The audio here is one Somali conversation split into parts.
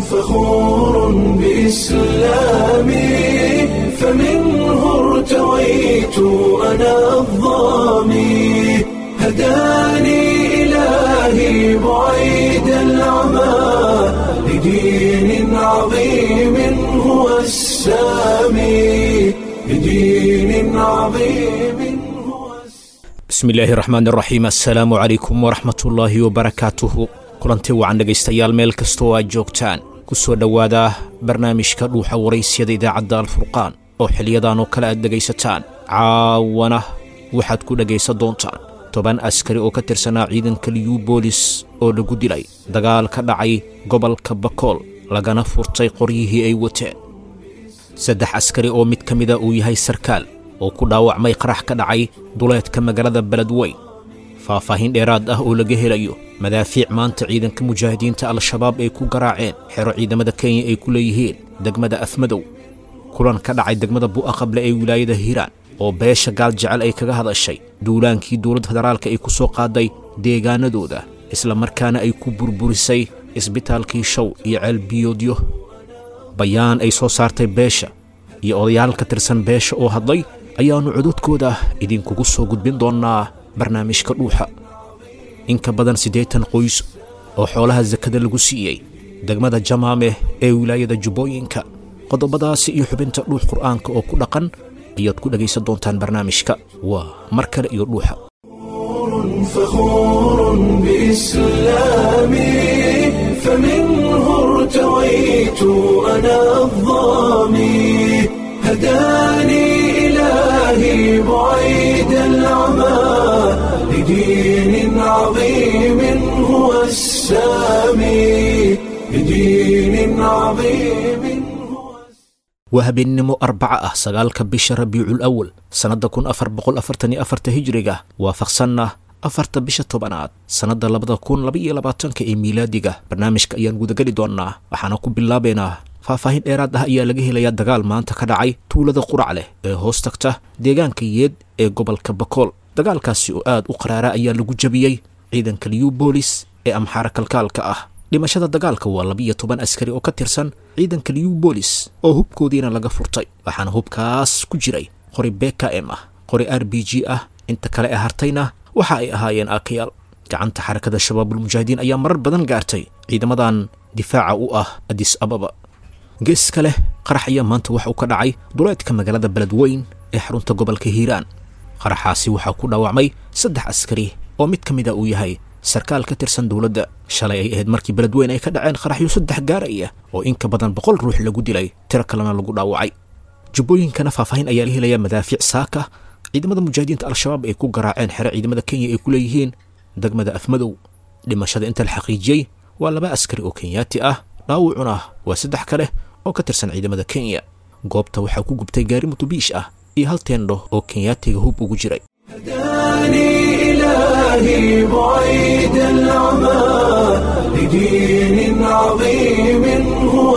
فخور بإسلامي فمنه ارتويت أنا الظامي هداني إلهي بعيد العمى لدين عظيم هو السامي لدين عظيم هو bismi illaahi raxmaan iraxiim assalaamu calaykum waraxmatullaahi wabarakaatuhu kulanti wacan dhegaystayaal meel kasta oo aad joogtaan ku soo dhowaada barnaamijka dhuuxa waraysyada idaacadda alfurqaan oo xiliyadan oo kale aad dhegaysataan caawana waxaad ku dhegaysan doontaan toban askari oo ka tirsanaa ciidanka liyubolis oo lagu dilay dagaal ka dhacay gobolka bakool lagana furtay qoryihii ay wateen saddex askari oo mid ka mida uu yahay sarkaal oo ku dhaawacmay qarax ka dhacay duleedka magaalada beledweyn faahfaahin dheeraad ah oo laga helayo madaafiic maanta ciidanka mujaahidiinta al-shabaab ay ku garaaceen xero ciidamada kenya ay ku leeyihiin degmada afmadow kulan ka dhacay degmada bu'aqable ee wilaayada hiiraan oo beesha gaal jecel ay kaga hadashay duulaankii dowladda federaalka ay ku soo qaaday deegaanadooda isla markaana ay ku burburisay isbitaalkii show iyo ceelbiyoodyo bayaan ay soo saartay beesha iyo odayaal ka tirsan beesha oo hadlay ayaannu cododkooda idinkugu soo gudbin doonnaa barnaamijka dhuuxa in ka badan siddeetan qoys oo xoolaha sakada lagu siiyey degmada jamaameh ee wilaayada jubbooyinka qodobadaasi iyo xubinta dhuux qur'aanka oo ku dhaqan ayaad ku dhegaysan doontaan barnaamijka waa mar kale iyo dhuuxa فخور بإسلامي فمنه ارتويت أنا الظامي هداني إلهي بعيد العمى لدين عظيم هو السامي لدين عظيم هو waa habeennimo arbaca ah sagaalka bisha rabiicul awal sannadda kun afar boqol afartan iyo afarta hijriga waafaqsanna afarta bisha tobanaad sannadda labada kun labaiyo labaatanka ee miilaadiga barnaamijka ayaan gudageli doonnaa waxaana ku bilaabaynaa faahfaahin dheeraad ah ayaa laga helayaa dagaal maanta ka dhacay tuulada qurac leh ee hoos tagta deegaanka yeed ee gobolka bakool dagaalkaasi oo aad u qaraara ayaa lagu jabiyey ciidanka liyubolis ee amxaara kalkaalka ah dhimashada dagaalka waa labiiyo toban askari oo ka tirsan ciidanka liyubolis oo hubkoodiina laga furtay waxaana hubkaas ku jiray qori bkm ah qori r b g ah inta kale ee hartayna waxa ay ahaayeen aakayaal gacanta xarakada shabaabulmujaahidiin ayaa marar badan gaartay ciidamadan difaaca u ah adis ababa geeska leh qarax ayaa maanta waxa uu ka dhacay duleedka magaalada beledweyn ee xarunta gobolka hiiraan qaraxaasi waxaa ku dhaawacmay saddex askari oo mid ka mida uu yahay sarkaal ka tirsan dowladda shalay ay ahayd markii beledweyn ay ka dhaceen qaraxyo saddex gaaraya oo in ka badan boqol ruux lagu dilay tiro kalena lagu dhaawacay jubbooyinkana faahfaahin ayaa la helayaa madaafiic saaka ciidamada mujaahidiinta al-shabaab ay ku garaaceen xero ciidamada kenya ay ku leeyihiin degmada afmadow dhimashada inta la xaqiijiyey waa laba askari oo kenyaati ah dhaawucuna waa saddex kale oo ka tirsan ciidamada kenya goobta waxaa ku gubtay gaari mutubiish ah iyo hal teendho oo kenyaatiga hub ugu jiray هداني إلهي بعيد العمى لدين عظيم هو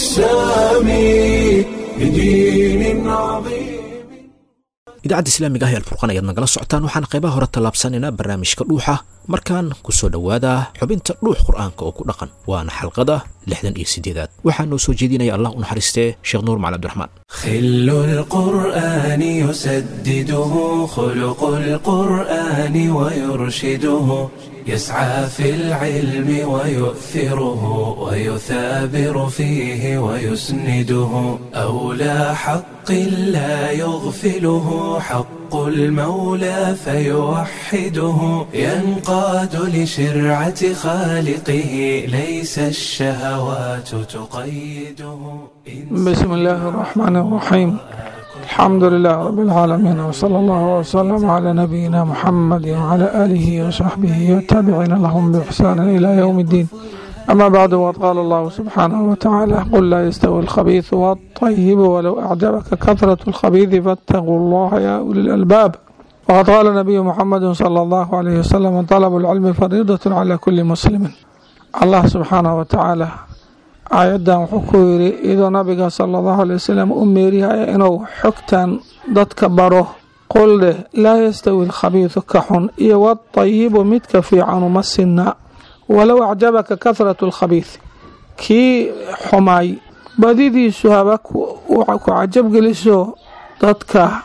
السامي لدين عظيم idaacadda islaamiga ah ee alfurqan ayaad nagala socotaan waxaan qaybaha hore tallaabsanaynaa barnaamijka dhuuxa markaan ku soo dhowaada xubinta dhuux qur'aanka oo ku dhaqan waana xalqada lixdan iyo siddeedaad waxaa noo soo jeedinaya allah u naxariistee sheekh nuur macali abdiraxmaan خل القرآن يسدده خلق القرآن ويرشده يسعى في العلم ويؤثره ويثابر فيه ويسنده أولى حق لا يغفله حق المولى فيوحده ينقاد لشرعة خالقه ليس الشهوات تقيده بسم الله الرحمن الرحيم الحمد لله رب العالمين وصلى الله وسلم على نبينا محمد وعلى آله وصحبه والتابعين لهم بإحسان إلى يوم الدين أما بعد وقد قال الله سبحانه وتعالى قل لا يستوي الخبيث والطيب ولو أعجبك كثرة الخبيث فاتقوا الله يا أولي الألباب وقد قال النبي محمد صلى الله عليه وسلم طلب العلم فريضة على كل مسلم الله سبحانه وتعالى aayaddan wuxuu ku yidhi iyadoo nabiga sala allahu alay wasalam u meerihaya inuu xogtan dadka baro qul dheh laa yastawi alkhabiidu ka xun iyo wadayibu midka fiicanu ma sinna walow acjabaka kahratu alkhabiid kii xumaay badidiisu haba ku cajabgeliso dadka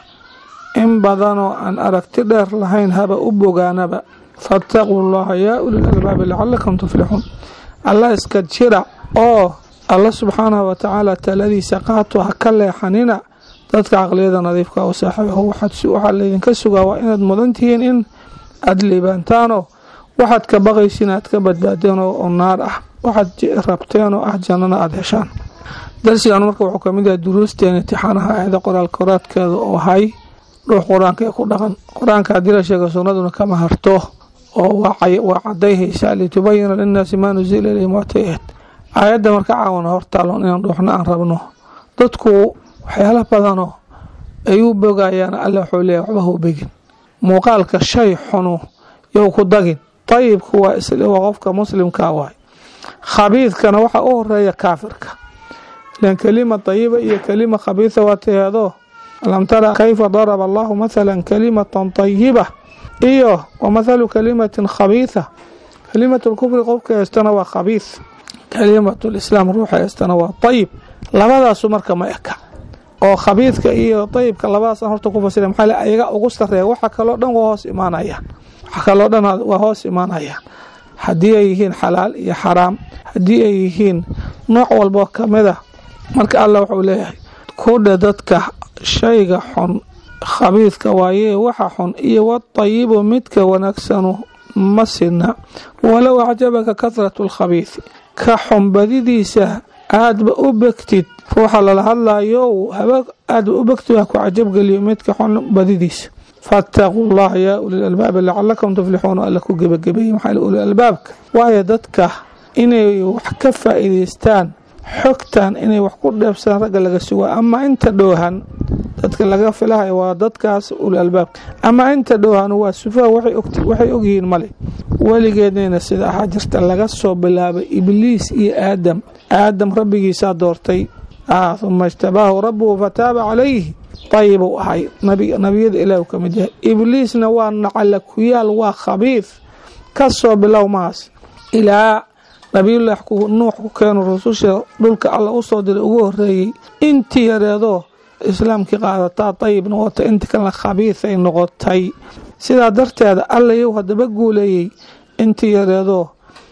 in badanoo aan aragti dheer lahayn haba u bogaanaba faataquu llaha yaa ulil albaabi lacalakum tuflixuun alla iska jira oo alla subxaanahu watacaala taladiisa qaato ha ka leexanina dadka caqliyada nadiifka u saaxiibaho waxaa laydinka sugaa waa inaad mudan tihiin in aada liibaantaanoo waxaad ka baqaysiin aad ka badbaadeen oo naar ah waxaad rabteen oo ah jannana aada heshaan darsigan marka wuxuu kamid yahay duruusteen intixaanaha aayada qoraal koraadkeeda oo hay ruux qur-aanka ee ku dhaqan qur-aanka haddii la sheega sunnaduna kama harto oo waa cadayhaysaa litubayina linnaasi maa nusila ilayhim watayaad aayadda marka caawana hortaallon inaan dhuuxna aan rabno dadku waxyaala badanoo ay u bogayaan alla wuxuu leeyahy waxba hau begin muuqaalka shay xunu you ku dagin dayibku waa waa qofka muslimka waay khabiidkana waxaa u horeeya kaafirka ilan kelima dayiba iyo kelima khabiida waa taheedoo alam tara kayfa daraba allahu mathala kalimatan dayiba iyo wa mathalu kalimatin khabiida kalimatu lkufri qofka heystana waa khabiid kalimatu lislaam ruuxa heystana waa dayib labadaasu marka ma eka oo khabiidka iyo dayibka labadaas aan horta ku fasira maxaa ayaga ugu sareeya waxa kaloo dhan waa hoos imaanayaan waxa kaloo dhan waa hoos imaanayaan haddii ay yihiin xalaal iyo xaraam haddii ay yihiin nooc walboo kamida marka allah wuxuu leeyahay kudha dadka shayga xun khabiidka waayee waxa xun iyo wadayibu midka wanaagsanu ma sidna walow acjabaka kahratu lkhabiidi ka xun badidiisa aadba u begtid ruuxa lala hadlayo haba aadba u begtid ha ku cajabgeliyo midka xun badidiisa faataquu llaha yaa ulil albaabi lacalakum tuflixuuna alla ku gebagabeeyey maxaa ulil albaabka waayo dadka inay wax ka faa'iidaystaan xogtan inay wax ku dheebsadaan ragga laga sugaa ama inta dhowhan dadka laga filahayo waa dadkaas ulil albaabka ama inta dhowhan waa sufaha waxay ogyihiin male weligeednayna sida ahaa jirta laga soo bilaabay ibliis iyo aadam aadam rabbigiisaa doortay uma ijtabaahu rabbuhu fataaba calayhi dayib uu ahay nabiyada ilaah ka mid yahay ibliisna waa nacala ku yaal waa khabiid ka soo bilow maas ilaa nabiyullaah nuux ku keeno rususha dhulka alla u soo diray ugu horeeyey intii yareedoo islaamkii qaadataa dayib noqotay inta kalena khabiid ay noqotay sidaa darteeda alla yow hadaba guuleeyey intii yareedoo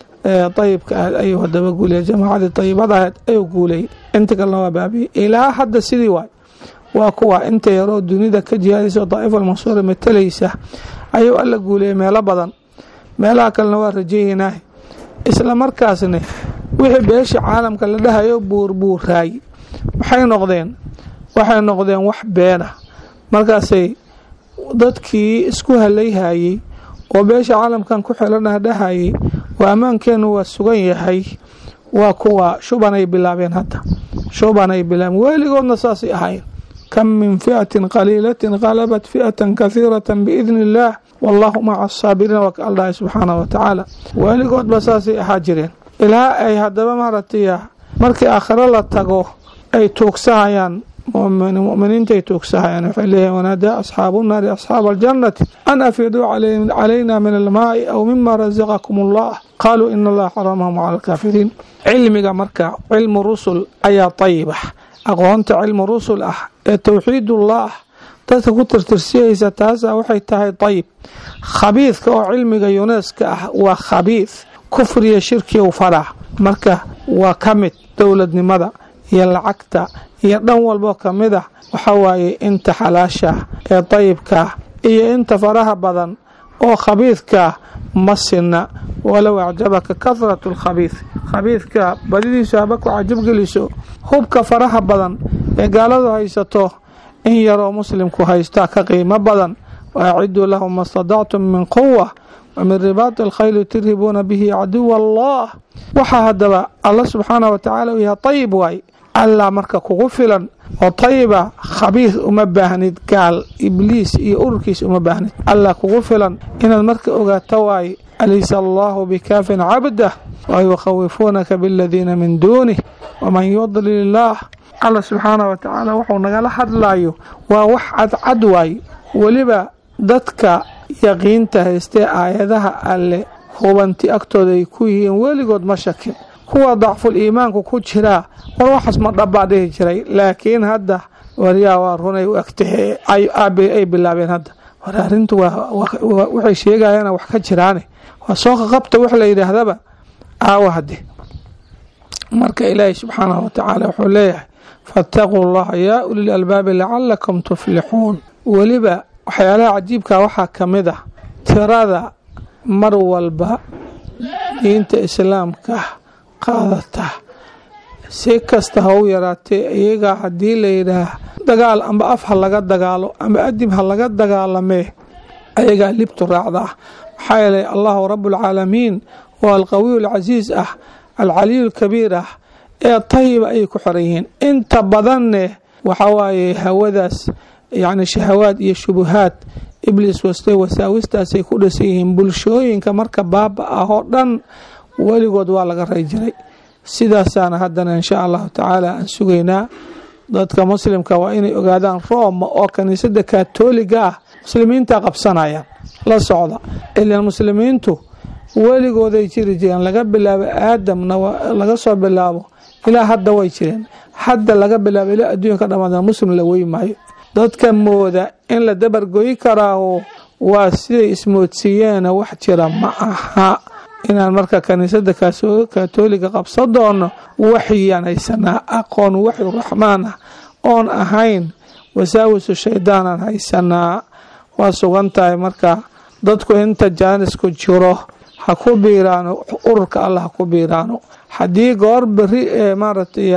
dayibka ahayd ayuu hadaba guuleeyey jamaacadii dayibada ahayd ayuu guuleeyey inta kalena waa baabiyey ilaa hadda sidii waay waa kuwa inta yaroo dunida ka jihaadaysa daa'ifa almansuura matalaysa ayuu alla guuleeyey meelo badan meelaha kalena waa rajaynah isla markaasna wixii beesha caalamka la dhahayo buurbuuraay waxay noqdeen waxay noqdeen wax beena markaasay dadkii isku halayhayey oo beesha caalamkan ku xelanah dhahayay waa ammaankeenu waa sugan yahay waa kuwa shubanay bilaabeen hadda shubanay bilaabeen weligoodna saasay ahayn kam min fi'atin qaliilatin qalabat fi'atan kahiiratan biidni illaah wallaahu maca asaabiriin waa ka aldhahay subxaanah wa tacaala weligoodba saasay ahaa jireen ilaa ay haddaba maaragtay markii aakhiro la tago ay tuugsahayaan muminiinta ay tuugsahayaan waxay leeyihin wanaadaa asxaabu nnaari asxaaba aljannati an afiduu calayna min almaa'i aw mima rasaqakum allah qaaluu ina allaha xaramahum cala alkaafiriin cilmiga marka cilmu rusul ayaa tayiba aqoonta cilmu rusul ah ee towxiidullah dadka ku tirtirsiyaysa taasa waxay tahay dayib khabiidka oo cilmiga yuneska ah waa khabiid kufriya shirkiu faraa marka waa ka mid dowladnimada iyo lacagta iyo dhan walboo ka mid ah waxa waaye inta xalaasha ee dayibka iyo inta faraha badan oo khabiidka ma sinna walow acjabaka kahratu lkhabiid khabiidka badidiisu haba ku cajabgeliso hubka faraha badan ee gaaladu haysato in yaroo muslimku haystaa ka qiimo badan waaciduu lahum ma stadactum min quwa wa min ribaati alkhayli turhibuuna bihi caduwa allah waxaa haddaba alla subxaanah wa tacaala uu yahay tayib waay allah marka kugu filan oo tayiba khabiid uma baahnid gaal ibliis iyo ururkiis uma baahnid allah kugu filan inaad marka ogaato waay alaysa allahu bikaafin cabdah wa yukhawifuunaka biladiina min duunih waman yudlil illaah alla subxaanah wa tacaala wuxuu nagala hadlayo waa wax cadcad waay weliba dadka yaqiinta haystee aayadaha alle hubanti agtooda ay ku yihiin weligood ma shakin kuwa dacful iimaanku ku jiraa war waxaas ma dhabbaa dhihi jiray laakiin hadda waryaa waa runay u egtahe ay bilaabeen hadda war arrintu waxay sheegayaana wax ka jiraane waa soo qaqabta wax la yidhaahdaba aawa hadde marka ilaahay subxaanahu watacaala wuxuu leeyahay faataquu llaha yaa ulil albaabi lacalakum tuflixuun weliba waxyaalaha cajiibka waxaa ka mid ah tirada mar walba diinta islaamka qaadata si kasta ha u yaraatee iyagaa haddii la yidhaah dagaal amba af ha laga dagaalo amba adib ha laga dagaalamee ayagaa libtu raacda ah maxaa yeelay allahu rabualcaalamiin waa alqawiyu alcasiis ah alcaliyu alkabiir ah ee tayiba ayay ku xoran yihiin inta badanne waxaa waaye hawadaas yacni shahawaad iyo shubuhaad ibliis wastay wasaawistaasay ku dhisan yihiin bulshooyinka marka baaba ah oo dhan weligood waa laga ray jiray sidaasaana haddana insha allahu tacaala aan sugaynaa dadka muslimka waa inay ogaadaan rooma oo kaniisada katoliga ah muslimiinta qabsanayaan la socda ilaan muslimiintu weligooday jiri jireen laga bilaabo aadamna laga soo bilaabo ilaa hadda way jireen hadda laga bilaabo ilaa adduunka dhamaada muslim la wey maayo dadka mooda in la dabargoyi karaaho waa siday ismoodsiiyeena wax jira ma aha inaan marka kaniisada katoliga qabsan doono waxyaan haysanaa aqoon waxyu raxmaan ah oon ahayn wasaawisu shaydaanaan haysanaa waa sugan tahay marka dadku inta jaanisku jiro ha ku biiraano ururka alla ha ku biiraano haddii goor beri ee maaragtay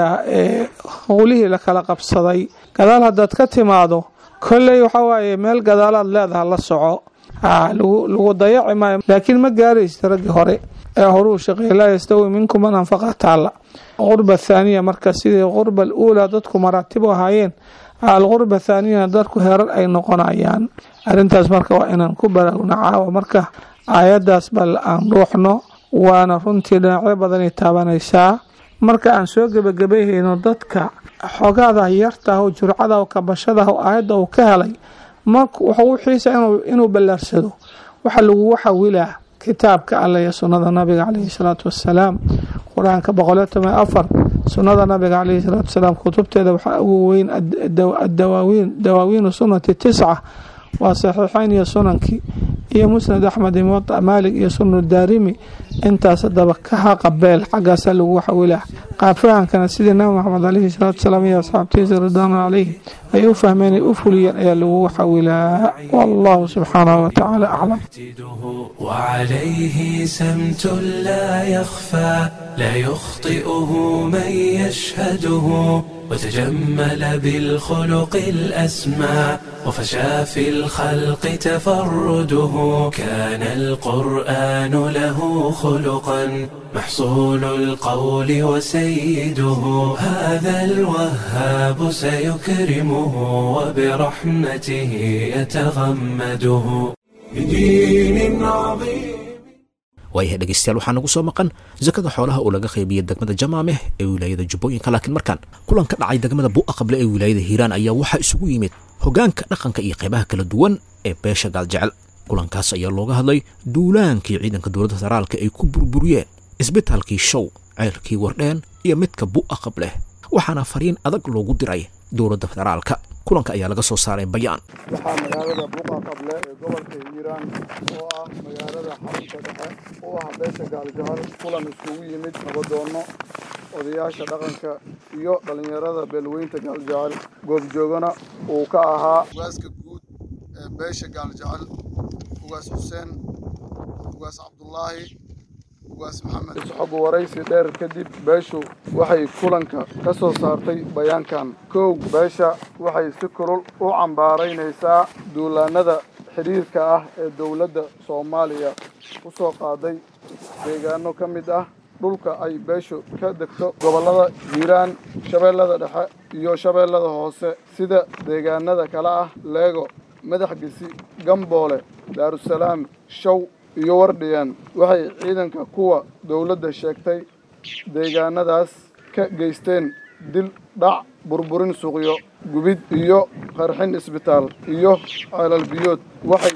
howlihii la kala qabsaday gadaal haddaad ka timaado kolley waxaa waaye meel gadaalaad leedaha la soco lagu dayaci maayo laakiin ma gaaraysta raggii hore ee horuu shaqeey laa yastawi minkum man anfaqa taalla qurba thaaniya marka sidii qurba aluulaa dadku maraatib u ahaayeen alqurba thaaniyana dadku herar ay noqonayaan arrintaas marka waa inaan ku baraarugna caawa marka aayaddaas bal aan ruuxno waana runtii dhinacyo badanay taabanaysaa marka aan soo gebagabayhayno dadka xogaada yartaah oo jurcada oo kabashadaah oo aayadda uu ka helay marka wuxuu u xiisa inuu ballaarsado waxa lagugu xawilaa kitaabka alle iyo sunnada nabiga caleyhi salaatu wassalaam qur-aanka boqoliyo toban afar sunnada nabiga caleyhi salaatu wasalaam kutubteeda waxaa ugu weyn adawaawiin dawaawiinu sunnati tisca waa saxiixeyn iyo sunankii iyo musnad axmed iyo muwadac maalik iyo sunu daarimi intaas hadaba ka haqabeel xaggaasaa lagu xawilaa qaabfahankana sidii nabi maxamed caleyhi salaatu wasalaam iyo asxaabtiisa ridwaanu caleyhi ay u fahmeen ay u fuliyeen ayaa lagu xawilaa wallahu subxaanahu watacaala aclam وعليه سمت لا يخفى لا يخطئه من يشهده وتجمل بالخلق الأسمى وفشى في الخلق تفرده كان القرآن له خلقا محصول القول وسيده هذا الوهاب سيكرمه وبرحمته يتغمده بدين عظيم waayahay dhegeystayaal waxaa nagu soo maqan sakada xoolaha oo laga qaybiyay degmada jamaameh ee wilaayada jubbooyinka laakiin markaan kulan ka dhacay degmada buuqa qable ee wilaayada hiiraan ayaa waxaa isugu yimid hogaanka dhaqanka iyo qaybaha kala duwan ee beesha gaaljecel kulankaas ayaa looga hadlay duulaankii ciidanka dowladda federaalka ay ku burburiyeen isbitaalkii show ceelkii wardheen iyo midka buuqa qableh waxaana fariin adag loogu diray dowladda federaalka kulanka ayaa laga soo saaray bayaan waxaa magaalada buuqa qable ee gobolka hiiraan oo ah magaalada xarunta dhexe u ah beesha gaaljahal kulan iskugu yimid nabadoonno odayaasha dhaqanka iyo dhallinyarada beelweynta gaaljahal goobjoogana uu ka ahaa ugaaska guud ee beesha gaaljahal ugaas xuseen ugaas cabdulaahi ugaas maxamed isxog waraysi dheer kadib beeshu waxay kulanka ka soo saartay bayaankan kow beesha waxay si kulul u cambaaraynaysaa duulaanada xidhiirka ah ee dowladda soomaaliya ku soo qaaday deegaano ka mid ah dhulka ay beeshu ka degto gobollada hiiraan shabeellada dhexe iyo shabeellada hoose sida deegaanada kale ah leego madax gesi gamboole daarusalaam show iyo wardhiyeen waxay ciidanka kuwa dowladda sheegtay deegaanadaas ka geysteen dil dhac burburin suuqyo gubid iyo qarxin isbitaal iyo ceelal biyood waxay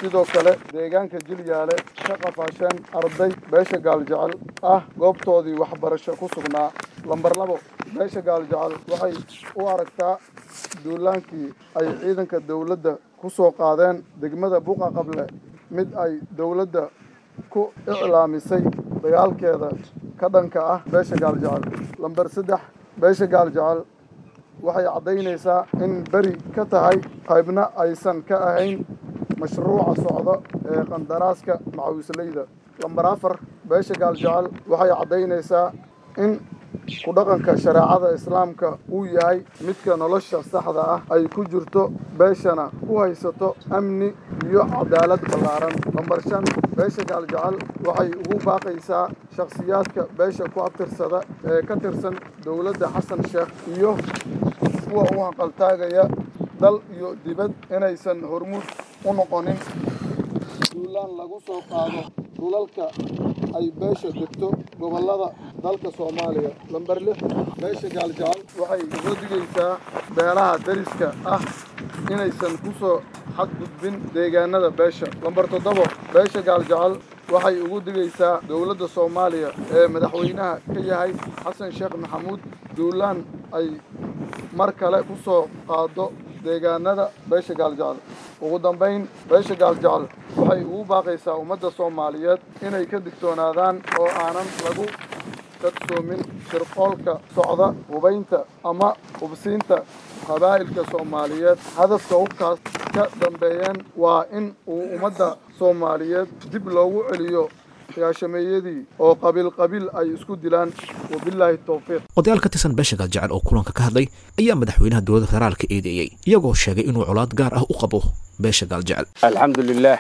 sidoo kale deegaanka jilyaale ka qafaasheen arday beesha gaaljecel ah goobtoodii waxbarasho ku sugnaa lambar labo beesha gaaljecel waxay u aragtaa duulaankii ay ciidanka dowladda ku soo qaadeen degmada buqa qable mid ay dowladda ku iclaamisay dagaalkeeda ka dhanka ah beesha gaaljecel lambar saddex beesha gaaljecel waxay caddaynaysaa in beri ka tahay qaybna aysan ka ahayn mashruuca socdo ee qandaraaska macawisleyda lambar afar beesha gaaljecel waxay caddaynaysaa in ku dhaqanka shareecada islaamka uu yahay midka nolosha saxda ah ay ku jirto beeshana ku haysato amni iyo cadaalad ballaaran lambar shan beesha gaaljecel waxay ugu baaqaysaa shakhsiyaadka beesha ku abtirsada ee ka tirsan dowladda xasan sheekh iyo kuwa u hanqaltaagaya dal iyo dibad inaysan hormuud u noqonin duulaan lagu soo qaado dhulalka ay beesha degto gobollada dalka soomaaliya lambar lix beesha gaaljecel waxay uga digaysaa beelaha dariska ah inaysan ku soo xadgudbin deegaanada beesha lambar toddobo beesha gaaljecel waxay ugu digaysaa dowladda soomaaliya ee madaxweynaha ka yahay xasan sheekh maxamuud duulaan ay mar kale ku soo qaado deegaanada beesha gaaljecel ugu dambayn beesha gaaljecel waxay ugu baaqaysaa ummadda soomaaliyeed inay ka digtoonaadaan oo aanan lagu kadsoomin shirqoolka socda hubaynta ama hubsiinta qabaa'ilka soomaaliyeed hadafka hubkaas ka dambeeyeen waa in uu ummadda soomaaliyeed dib loogu celiyo gaashameeyadii oo qabiil qabiil ay isku dilaan wabilaahi towfiiq odayaal ka tirsan beesha gaaljecel oo kulanka ka hadlay ayaa madaxweynaha dowladda federaalka eedeeyey iyagoo sheegay inuu colaad gaar ah u qabo beesha gaaljecel الحمد لله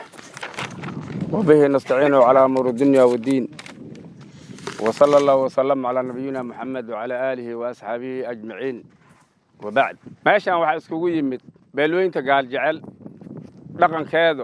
وبه نستعين على أمور الدنيا والدين وصلى الله وسلم على نبينا محمد وعلى آله وأصحابه أجمعين وبعد ماشان waxaa iskugu yimid beelweynta gaaljecel dhaqankeedu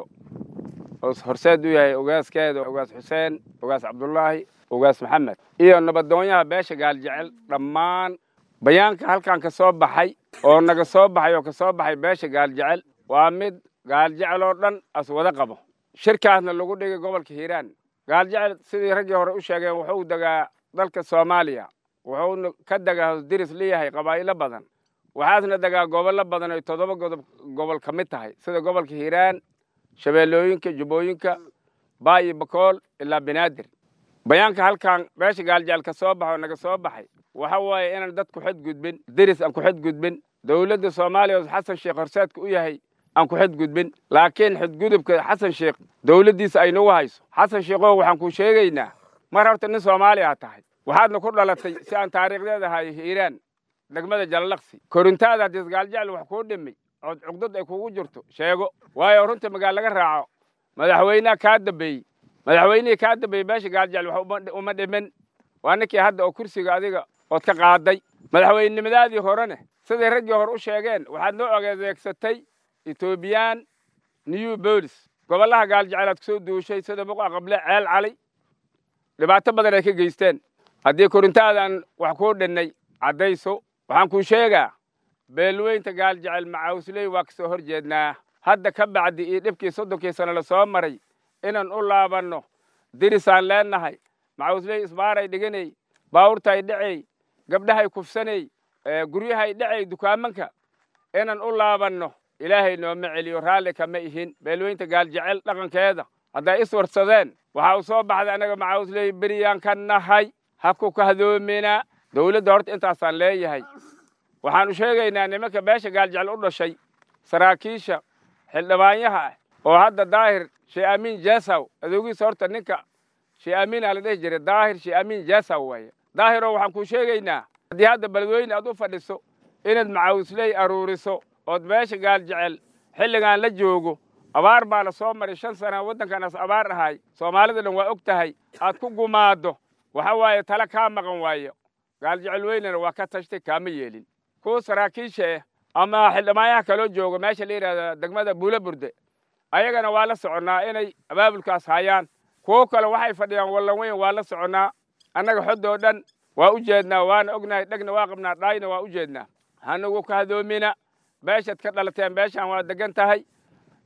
oo horseed u yahay ogaaskeeda ogaas xuseen ogaas cabdulaahi ogaas maxamed iyo nabadoonyaha beesha gaaljecel dhammaan bayaanka halkan ka soo baxay oo naga soo baxay oo ka soo baxay beesha gaaljecel waa mid gaaljecel oo dhan as wada qabo shirkaasna lagu dhigay gobolka hiiraan gaaljecel sidii raggii hore u sheegeen wuxuu degaa dalka soomaaliya wuxuuna ka degaa diris leeyahay qabaa'ilo badan waxaasna degaa gobollo badan ay toddoba godob gobol ka mid tahay sida gobolka hiiraan shabeellooyinka jubbooyinka baayi bakool ilaa banaadir bayaanka halkan beesha gaaljecel ka soo baxo naga soo baxay waxa waaye inaan dad ku xadgudbin diris aan ku xadgudbin dowladda soomaaliya oo xasan sheekh horseedka u yahay aan ku xadgudbin laakiin xadgudubka xasan sheekh dowladdiisa ay nagu hayso xasan sheekhow waxaan ku sheegaynaa mar horta nin soomaaliya tahay waxaadna ku dhalatay si aan taariikhdeeda ahay hiiraan degmada jalalaqsi korintaada haddii gaaljecel wax kuu dhimay ood cugdad ay kugu jirto sheego waayo runta magaal laga raaco madaxweynaha kaa dambeeyey madaxweynihii kaa dambeeyey beesha gaaljecel wax uma dhimin waa ninkii hadda oo kursiga adiga ood ka qaaday madaxweynenimadaadii horene siday raggii hore u sheegeen waxaad noo ogeedeegsatay etoobiyaan new bolis gobollaha gaaljecel aad kusoo duushay sida buqa qable ceel cali dhibaato badan ay ka geysteen haddii korintaadan wax kuu dhinnay caddayso waxaan kuu sheegaa beelweynta gaaljecel macawsley waa kasoo hor jeednaa hadda ka bacdi iyo dhibkii soddonkii sano la soo maray inaan u laabanno dirisaan leennahay macawsley isbaaray dhiganay baawurtaay dhacay gabdhahay kufsanay guryahay dhacay dukaamanka inaan u laabanno ilaahay nooma celiyo raalli kama ihin beelweynta gaaljecel dhaqankeeda hadday iswarsadeen waxaa u soo baxday annaga macawsley beriyaan ka nahay ha ku kahdoomina dowladda horta intaasaan leeyahay waxaanu sheegaynaa nimanka beesha gaaljecel u dhashay saraakiisha xildhibaanyaha ah oo hadda daahir shee amiin jesaw adoogiisa horta ninka shee amiina la dhihi jiray daahir shee amiin jesaw waaye daahiroo waxaan kuu sheegaynaa haddii hadda beledweyne aad u fadhiso inaad macawisley aruuriso ood beesha gaaljecel xilligaan la joogo abaar baa la soo maray shan sana waddankanaas abaar ahay soomaalida dhan waa og tahay aad ku gumaaddo waxa waaye tale kaa maqan waayo gaaljecel weynena waa ka tashtay kaama yeelin kuwa saraakiisha ah ama xildhibaanyaha kaloo jooga meesha la yidhahda degmada buula burde ayagana waa la soconnaa inay abaabulkaas hayaan kuwo kale waxay fadhiyaan wallan weyn waa la soconnaa annaga xoddoo dhan waa u jeednaa waana ognahay dhegna waa qabnaa dhaayna waa u jeednaa hanagu ka hadoomina beeshaad ka dhalateen beeshaan waa degan tahay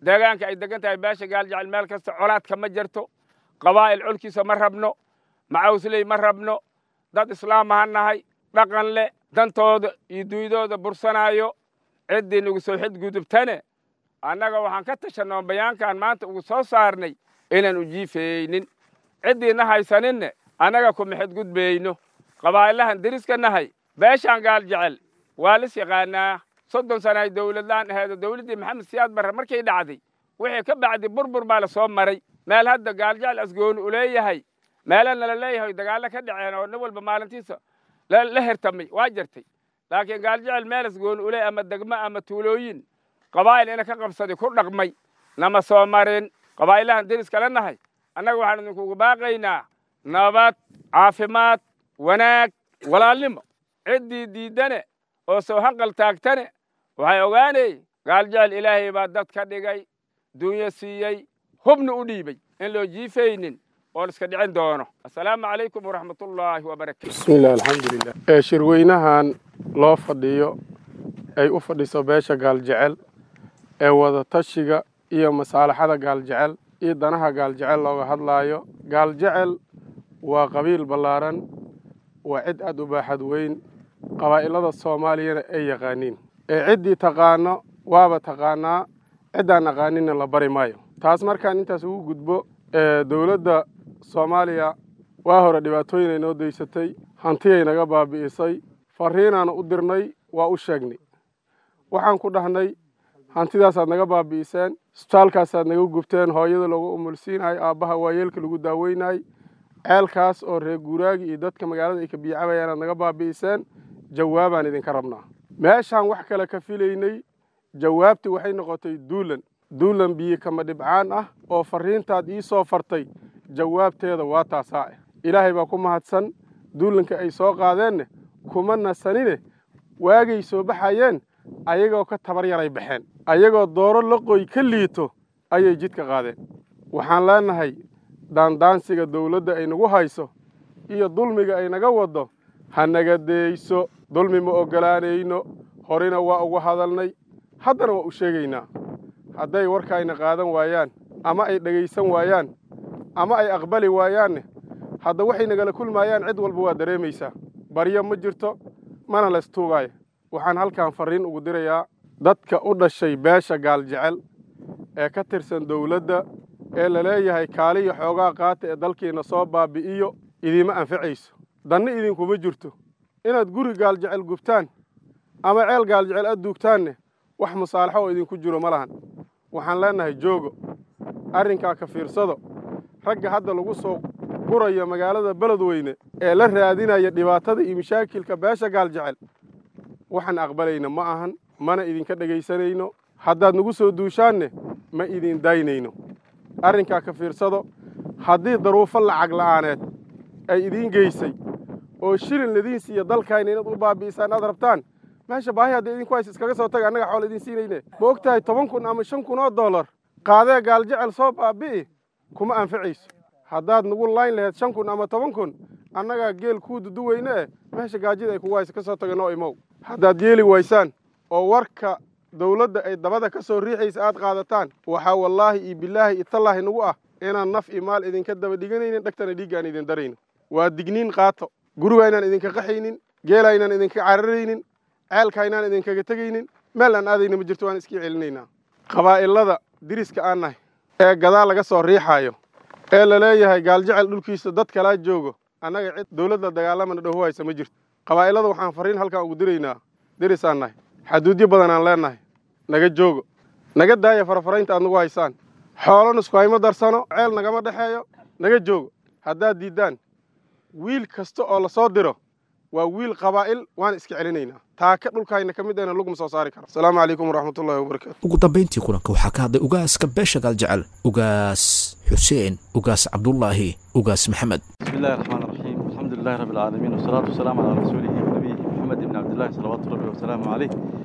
deegaanka ay degan tahay beesha gaaljecel meel kasta colaadka ma jirto qabaa'il colkiisa ma rabno macawsley ma rabno dad islaam ahan nahay dhaqan leh dantooda iyo duydooda bursanaayo ciddii nagu soo xidgudubtane annaga waxaan ka tashanoo bayaankan maanta ugu soo saarnay inaan ujiifaynin ciddiina haysaninne annaga kuma xidgudbayno qabaa'ilahan deriska nahay beeshaan gaal jecel waa lis yaqaanaa soddon sana ay dowladlaan aheedo dowladdii maxamed siyaad barre markay dhacday wixii ka bacdi burbur baa la soo maray meel hadda gaaljecel asgooni u leeyahay meelana la leeyahay dagaallo ka dhaceen oo nin walba maalintiisa la hertamay waa jirtay laakiin gaaljecel meel asgooni u leey ama degmo ama tuulooyin qabaa'il ina ka qabsaday ku dhaqmay nama soo marin qabaa'ilahan deriska la nahay annaga waxaan idinkugu baaqaynaa nabad caafimaad wanaag walaalnimo ciddii diiddane oo soo hanqal taagtane waxay ogaanay gaaljecel ilaahay baa dad ka dhigay dunyo siiyey hubna u dhiibay in loo jiifaynin oo la iska dhicin doono assalaamu calaykum waraxmatullaahi wabarakatu bismillahi alxamdulilah ee shirweynahan loo fadhiyo ay u fadhiso beesha gaaljecel ee wadatashiga iyo masaalaxada gaaljecel iyo danaha gaaljecel looga hadlaayo gaaljecel waa qabiil ballaaran waa cid aad u baaxad weyn qabaa'ilada soomaaliyana ay yaqaaniin ee ciddii taqaano waaba taqaanaa ciddaan aqaaninna la bari maayo taas markaan intaas ugu gudbo dowladda soomaaliya waa hore dhibaatooyin ay noo daysatay hantiyay naga baabi'isay farriinaanu u dirnay waa u sheegnay waxaan ku dhahnay hantidaasaad naga baabi'iseen isbitaalkaasaad naga gubteen hooyada loogu umulsiinahay aabbaha waayeelka lagu daaweynay ceelkaas oo reer guuraagi iyo dadka magaalada ay ka biyacabayaan aad naga baabi'iseen jawaabaan idinka rabnaa meeshaan wax kale ka filaynay jawaabtii waxay noqotay duulan duulan biyo kama dhibcaan ah oo farriintaad ii soo fartay jawaabteeda waa taasaa ah ilaahay baa ku mahadsan duulanka ay soo qaadeenne kuma nasanine waagay soo baxayeen ayagoo ka tabar yaray baxeen ayagoo dooro laqoy ka liito ayay jidka qaadeen waxaan leenahay daandaansiga dawladda ay nagu hayso iyo dulmiga ay naga waddo ha naga deeyso dulmi ma oggolaanayno horena waa uga hadalnay haddana waa u sheegaynaa hadday warkaayna qaadan waayaan ama ay dhegaysan waayaan ama ay aqbali waayaanne hadda waxay nagala kulmaayaan cid walba waa dareemaysaa baryo ma jirto mana laystuugaayo waxaan halkan farriin ugu dirayaa dadka u dhashay beesha gaaljecel ee ka tirsan dawladda ee la leeyahay kaaliyo xoogaa qaata ee dalkiina soo baabi'iyo idiima anficayso danna idinkuma jirto inaad guri gaaljecel gubtaan ama ceel gaaljecel aad duugtaanne wax musaalaxo oo idinku jiro ma lahan waxaan leennahay joogo arrinkaa ka fiirsado ragga hadda lagu soo gurayo magaalada beledweyne ee la raadinaya dhibaatada iyo mashaakilka beesha gaaljecel waxaan aqbalayna ma ahan mana idinka dhegaysanayno haddaad nagu soo duushaanne ma idin daynayno arrinkaa ka fiirsado haddii daruufo lacag la'aaneed ay idiin geysay oo shilin ladiin siiya dalkayna inaad u baabi'isaan aad rabtaan meesha baahi hadda idinku hays iskaga soo taga annaga xool idin siinayne ma og tahay toban kun ama shan kun oo dollar qaadee gaaljecel soo baabi'i kuma anficayso haddaad nagu layn laheyd shan kun ama toban kun annagaa geel kuu duduweyne eh meesha gaajida ay kugu haysa ka soo taga noo imow haddaad yeeli waysaan oo warka dawladda ay dabada ka soo riixaysa aad qaadataan waxaa wallaahi iyo bilaahi iyo tallaahi nagu ah inaan naf iyo maal idinka daba dhiganaynin dhegtana dhiigga aan idin darayno waa digniin qaato guriga inaan idinka qaxaynin geela inaan idinka cararaynin ceelka inaan idinkaga tegaynin meel aan aadayna ma jirto waan iskii celinaynaa qabaa'ilada diriska aan nahay ee gadaal laga soo riixaayo ee la leeyahay gaaljecel dhulkiisa dad kalaa joogo annaga cid dawladda dagaalamana dhow haysa ma jirto qabaa'ilada waxaan farriin halkan ugu diraynaa dirisaan nahay xaduudyo badan aan leennahay naga joogo naga daaya farafaraynta aad nagu haysaan xoolo nusku hayma darsano ceel nagama dhexeeyo naga joogo haddaad diiddaan wiil kasta oo la soo diro waa wiil qabaa'il waan iska celinaynaa taaka dhulkayna ka mid ahna luguma soo saari karo asalaamu calaykum waraxmatullahi wabarakaatu ugu dambayntii kulanka waxaa ka hadlay ugaaska beesha gaaljecel ugaas xuseen ugaas cabdullaahi ugaas maxamed بسم الله الرحمن الرحيم الحمد لله رب العالمين والصلاة والسلام على رسوله ونبيه محمد بن عبد الله صلوات ربي وسلامه عليه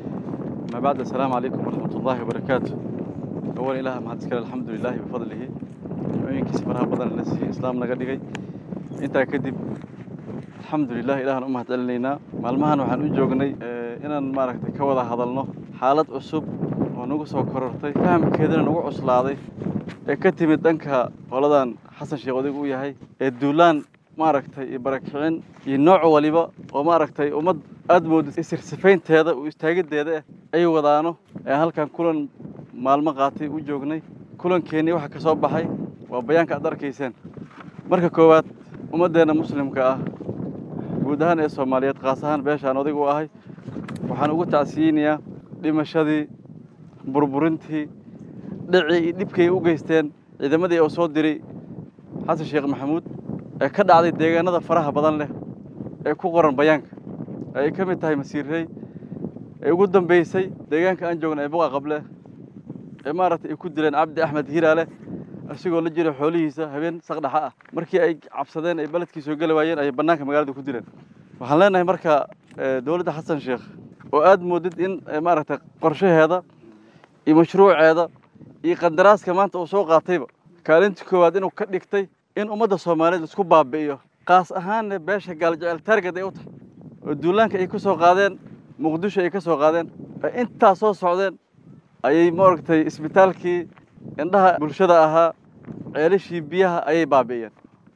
ما بعد السلام عليكم ورحمة الله وبركاته أولا إله ما هذا الحمد لله بفضله وإنك سفرها بدن الناس إسلام نقدقي أنت كذب الحمد لله إله أمها تقلنا مالمهن وحن أجوجني إن ما ركت كوضع هذا النه حالة أسب ونو nagu soo korortay fahamkeedana nagu cuslaaday ee ka timid dhanka qoladan xasan sheekh odig uu yahay ee duulaan maaragtay iyo barakicin iyo nooc waliba oo maaragtay ummad aada moodid isirsifaynteeda u istaagiddeeda ah ay wadaano ee halkan kulan maalmo qaatay u joognay kulankeenii waxa ka soo baxay waa bayaanka aad arkayseen marka koowaad ummaddeenna muslimka ah guud ahaan ee soomaaliyeed kaas ahaan beeshaan odig u ahay waxaan ugu tacsiyeynayaa dhimashadii burburintii dhicii iyo dhibkay u geysteen ciidamadii oo soo diray xasan sheekh maxamuud ee ka dhacday deegaanada faraha badan leh ee ku qoran bayaanka ay ka mid tahay masiirrey ee ugu dambaysay deegaanka aan joogna ee buqa qable ee maaragtay ay ku dileen cabdi axmed hiiraale isagoo la jira xoolihiisa habeen saqdhaxa ah markii ay cabsadeen ay beledkii soo geli waayeen ayay bannaanka magaalada ku dileen waxaan leenahay marka dowladda xasan sheekh oo aada moodid in maaragtay qorshaheeda iyo mashruuceeda iyo qandaraaska maanta uu soo qaatayba kaalintii koowaad inuu ka dhigtay in ummadda soomaaliyeed laisku baabi'iyo qaas ahaanna beesha gaaljecel taargad ay u tahay oo duulaanka ay ka soo qaadeen muqdisho ay ka soo qaadeen ay intaa soo socdeen ayay maaragtay isbitaalkii indhaha bulshada ahaa ceelashii biyaha ayay baabi'iyeen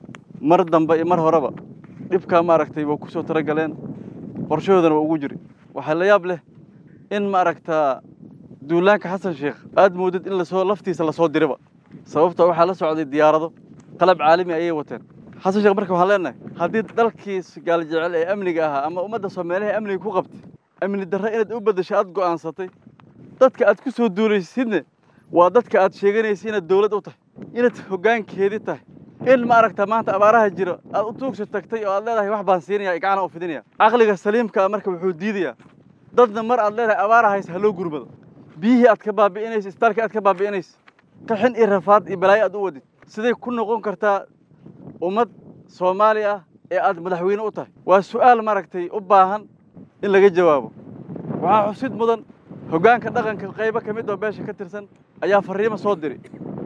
mar dambe iyo mar horeba dhibkaa maaragtay waa ku soo talagaleen qorshahoodana waa ugu jiri waxaa la yaab leh in maaragtaa duulaanka xasan sheekh aada moodid in lasoo laftiisa lasoo diriba sababta waxaa la socday diyaarado qalab caalami ayay wateen xasan sheekh marka waxaan leenahay haddii dalkii gaaljecel ee amniga ahaa ama ummadda soomaaliha amniga ku qabtay amni darre inaad u beddesho aada go'aansatay dadka aad ku soo duulaysidne waa dadka aad sheeganaysa inaad dowlad u tahay inaad hoggaankeedii tahay in maaragta maanta abaaraha jiro aad u tuugsa tagtay oo aad leedahay wax baan siinaya gacana u fidinaya caqliga saliimkaa marka wuxuu diidayaa dadna mar aad leedahay abaara haysa ha loo gurmado biyihii aad ka baabi'inaysa isbitaalkii aad ka baabi'inaysa qaxin iyo rafaad iyo balaayo aad u wadid siday ku noqon kartaa ummad soomaali ah ee aad madaxweyne u tahay waa su'aal maaragtay u baahan in laga jawaabo waxaa xusid mudan hoggaanka dhaqanka qaybo ka mid oo beesha ka tirsan ayaa farriimo soo diray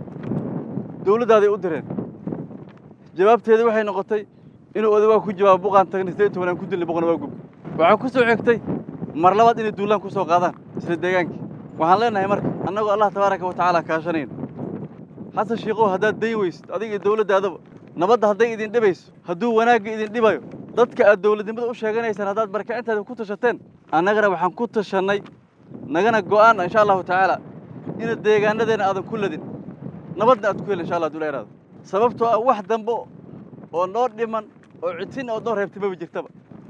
dowladdaaday u direen jawaabteedii waxay noqotay inuu odagaa ku jawaabo buqaan tagnay siddeed iyo tobanaan ku dilnay boqona waa gub waxaa ku soo xigtay mar labaad inay duulaan ku soo qaadaan isla deegaankii waxaan leenahay marka annagoo allah tabaaraka wa tacaala kaashanayna xasan shiikow haddaad dayn weysid adiga iyo dowladdaadaba nabadda hadday idin dhibayso hadduu wanaagga idin dhibayo dadka aad dowladnimada u sheeganaysaan haddaad barakacintaada ku tashateen annagana waxaan ku tashannay nagana go'aan insha allahu tacaala ina deegaanadeenna aadan ku ladin nabadna aad ku heli insha allah haduu la yaraado sababtoo ah wax dambe oo noo dhiman oo cidsin oo noo reebtay maba jirtaba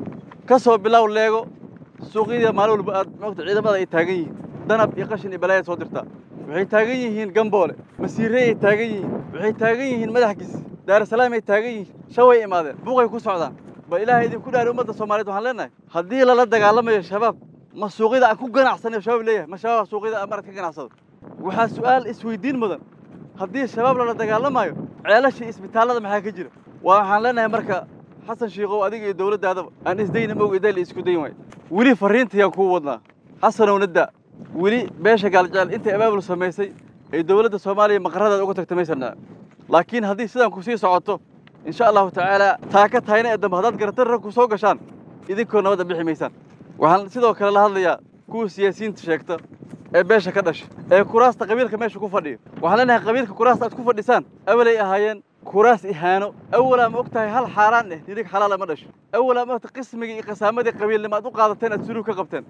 ka soo bilow leego suuqyada maalin walba aad moogta ciidamada ay taagan yihiin danab iyo qashin iyo balaayaad soo dirtaa waxay taagan yihiin gamboole masiirey ay taagan yihiin waxay taagan yihiin madaxgiis daarasalaam ay taagan yihiin shaway imaadeen buuqay ku socdaan bal ilaahay idinku dhaari ummadda soomaaliyeed waxaan leenahay haddii lala dagaalamayo shabaab ma suuqyada aan ku ganacsanayo shabaab leeyahay ma shabaab suuqyada aan marad ka ganacsado waxaa su'aal isweydiin mudan haddii shabaab lala dagaalamayo ceelashii isbitaallada maxaa ka jira waa waxaan leenahay marka xasan shiikow adiga iyo dowladdaadaba aan isdayna moog iday la isku dayn waayo weli farriintayaan kuu wadnaa xasanow nadda weli beesha gaaljecel intay abaabul samaysay ay dowladda soomaaliya maqaradaada uga tagta maysan dhaca laakiin haddii sidaan ku sii socoto insha allahu tacaala taa ka tahayna ee dambe haddaad garatan rag ku soo gashaan idinkoo nabadda bixi maysaan waxaan sidoo kale la hadlayaa kuwa siyaasiyiinta sheegta ee beesha ka dhashay ee kuraasta qabiilka meesha ku fadhiyo waxaan leenahay qabiilka kuraasta aad ku fadhisaan awalay ahaayeen kuraas ihaano awalaa ma og tahay hal xaaraan eh nidig xalaala ma dhasho awalaa ma ogtahay qismigii iyo qasaamadii qabiilnimo aad u qaadateen aad suluug ka qabteen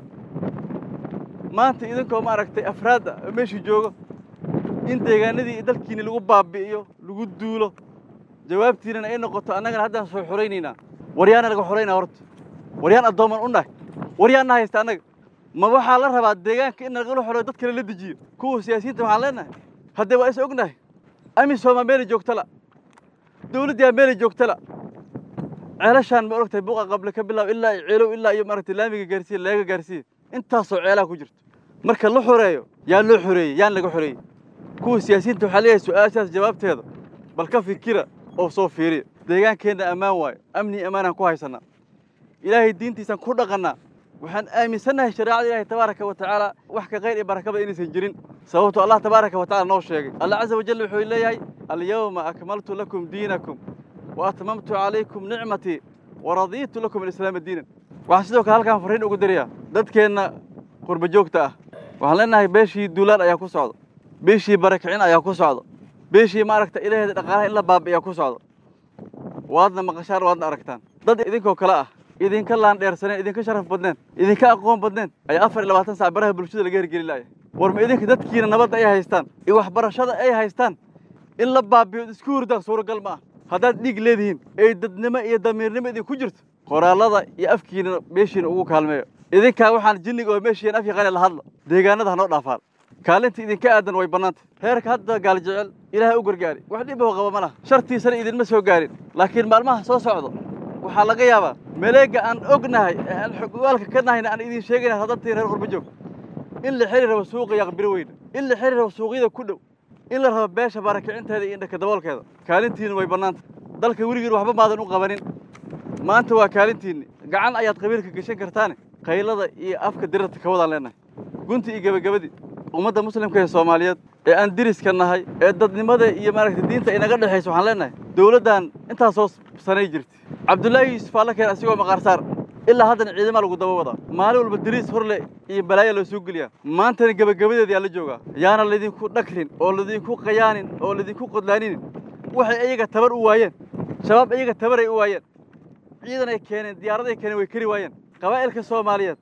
maanta idinkoo ma aragtay afraadda oo meeshii joogo in deegaanadii dalkiini lagu baabi'iyo lagu duulo jawaabtiinana ay noqoto annagana haddaan soo xoraynaynaa waryaana laga xoraynaa horta waryaan addooman u nahay waryaanna haysta annaga ma waxaa la rabaa deegaanka in nagala xoreeyo dad kale la dejiyo kuwa siyaasiyiinta waxaan leenahay haddee waa is ognahay amisomaa meelay joogtala dowladdiyaa meelay joogtala ceelashaan ma oragtay buqa qable ka bilaab ilaa iyo ceelow ilaa iyo maaragtay laamiga gaarsiiya leega gaarsiiya intaasoo ceelaha ku jirto marka la xoreeyo yaa loo xoreeyey yaan laga xoreeyey kuwa siyaasiyiinta waxaa leeyahay su-aashaas jawaabteeda bal ka fikira oo soo fiiriya deegaankeenna ammaan waayo amni ammaanaan ku haysannaa ilaahay diintiisaan ku dhaqannaa waxaan aaminsannahay shareecada ilaahay tabaaraka wa tacaala wax ka khayr iyo barakaba inaysan jirin sababtoo allah tabaaraka wa tacala noo sheegay allah caza wajal wuxuu leeyahay alyawma akmaltu lakum diinakum wa atmamtu calaykum nicmatii wa radiitu lakum alislaama diinan waxaan sidoo kale halkaan farriin ugu dirayaa dadkeenna qurba joogta ah waxaan leenahay beeshii duulaan ayaa ku socda beeshii barakicin ayaa ku socda beeshii maaragta ilaheeda dhaqaalaha in la baabi'iyaa ku socda waadna maqashaan waadna aragtaan dad idinkoo kale ah idinka laandheersaneen idinka sharaf badneen idinka aqoon badneen ayaa afar iyo labaatan sac baraha bulshada laga hergeli laaya war ma idinka dadkiina nabadda ay haystaan iyo waxbarashada ay haystaan in la baabiyo isku hurdaan suuragal ma ah haddaad dhiig leedihiin ay dadnimo iyo damiirnimo idinku jirto qoraallada iyo afkiina meeshiina ugu kaalmeeyo idinkaa waxaan jinniga oo meeshiina af yaqaane la hadla deegaanada hanoo dhaafaan kaalinta idinka aadan way bannaanta heerka hadda gaal jecel ilaahay u gargaari wax dhib oo qaba ma laha shartiisana idinma soo gaarin laakiin maalmaha soo socdo waxaa laga yaabaa maleega aan ognahay ee aan xogwaalka ka nahayna aan idin sheegayna hadantii reer qurba joog in la xiri rabo suuqa yaqbiro weyna in la xiri rabo suuqyada ku dhow in la rabo beesha barakicinteeda iyo indhaka daboolkeeda kaalintiina way bannaanta dalka weligiin waxba maadan u qabanin maanta waa kaalintiinni gacan ayaad qabiilka gashan kartaane qaylada iyo afka dirirta ka wadaan leenahay gunti iyo gebagabadii ummadda muslimka ee soomaaliyeed ee aan diriska nahay ee dadnimada iyo maaragtay diinta inaga dhexaysa waxaan leenahay dowladdan intaasoo sanay jirtay cabdullaahi yuusuf alla keen asigoo maqaarsaar ilaa haddana ciidama lagu daba wadaa maalin walba diriis horle iyo balaaya loo soo geliyaa maantana gebagabadeeda yaa la joogaa yaana laydinku dhagrin oo laydinku qayaanin oo laydinku qodlaaninin waxay iyaga tabar u waayeen shabaab iyaga tabaray u waayeen ciidan ay keeneen diyaaraday keeneen way keri waayeen qabaa'ilka soomaaliyeed